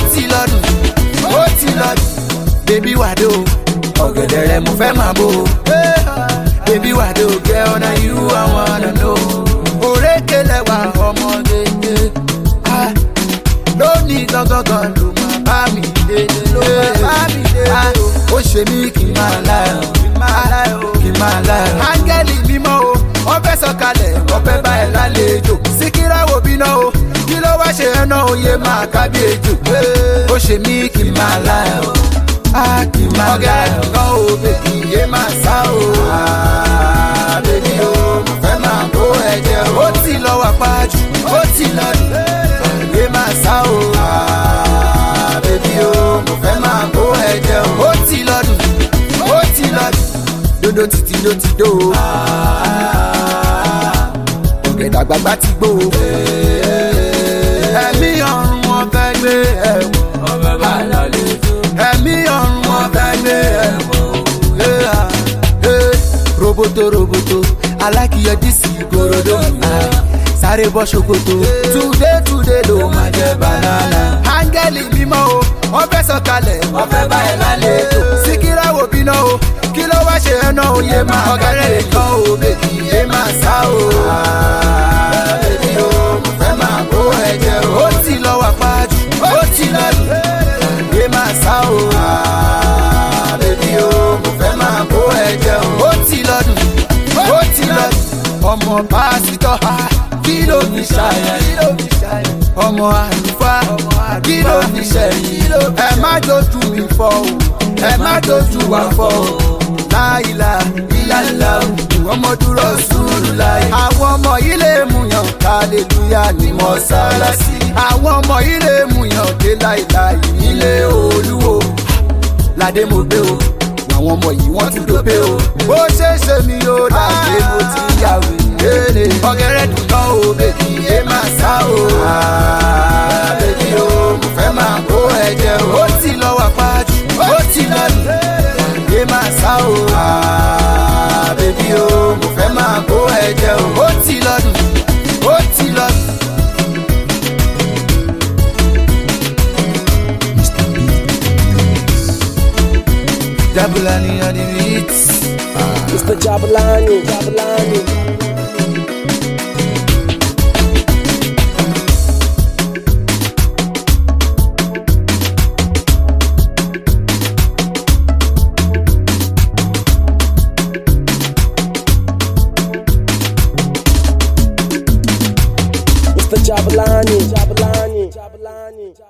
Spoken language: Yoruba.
ti lọ́dún ó ti lọ́dún bébí wàdó ọ̀gẹ̀dẹ̀ rẹ̀ mo fẹ́ máa bò ó bébí wàdó gẹ́ ọ̀nà irú àwọn ọ̀nà ló òrékè lẹ́wà ọmọdé lónìí gangan ló máa bá mi délé ló máa bá mi délé ó ṣe mí kí n máa láyọ̀ kí n máa láyọ̀ áńgẹ́lì mímọ́ o wọ́n fẹ́ sọ̀kalẹ̀ wọ́n fẹ́ bá ẹ̀ lálejò síkírà wo bínú o kí ló wá ṣe ẹ̀ náà oyè máa kábí ejò ó ṣe mí kí n máa láyọ̀ á kí n máa láyọ̀ kan o bèbí yé máa sá o bèbí o mo fẹ́ máa bó ẹ̀jẹ̀ o ó ti lọ wà pájú ó ti lọ dùn yé máa sá o bèbí o mo fẹ́ máa bó ẹ̀jẹ̀ o ó ti lọ dùn ó ti lọ dùn dodo titi do ti do ọ̀gẹ̀dẹ̀ àgbàgbà ti gbó ẹ̀mí ọ̀run wọn fẹ́ gbé ẹ̀wọ̀n ẹ̀mí ọ̀run wọn fẹ́ gbé ẹ̀wọ̀n roboto roboto alákìyọ dísì gorodo sáré bọ́ ṣòkòtò túdé túdé ló máa jẹ banana. áńgẹ́lì mímọ́ o wọ́n fẹ́ sọ̀kalẹ̀ wọ́n fẹ́ bá ẹ̀ lálejò síkírà wò bínú o kí ló wá ṣe ẹná oyè máa ọ̀gẹ́rẹ́ nìkan o bèbí yé máa sá o. bèbí o mo fẹ́ máa bó ẹ̀jẹ̀ o. ó ti lọ wà pájú ó ti lọ lù yé máa sá o. bèbí o mo fẹ́ máa bó ẹ̀jẹ̀ o. ó ti lọ lù ó ti lọ lù ọmọ pásítọ̀ kí ló fi ṣàyẹ̀ ọmọ àlùfáà kí ló fi ṣẹ̀yìn ẹ má dojú mi fọ́ o ẹ má dojú wa fọ́ o láìla ìlàlá ọmọ dúró sùúrù láì. àwọn ọmọ yìí lè múyàn kálẹ̀lúyà ní mọ́sálásí. àwọn ọmọ yìí lè múyàn dé láìláì nílé olúwo. ládé mo gbé o àwọn ọmọ yìí wọ́n tún dópe o. bó ṣe ṣe mi ó dàgbé mo ti yàwé léèrè. ọ̀gẹ̀rẹ̀ dùn náà o bèbí yé máa sá o. bèbí o mo fẹ́ máa kó ẹ̀jẹ̀ o. ó ti lọ wà pájú ó ti lọ lù yé máa sá o. bèbí o mo fẹ́ máa kó ẹ̀jẹ̀ o. ó ti lọ lù ó ti lọ lù. Jabulani on the beats. Mr. Jabulani, Jabulani. Mr. Jabulani, Jabulani, Jabulani.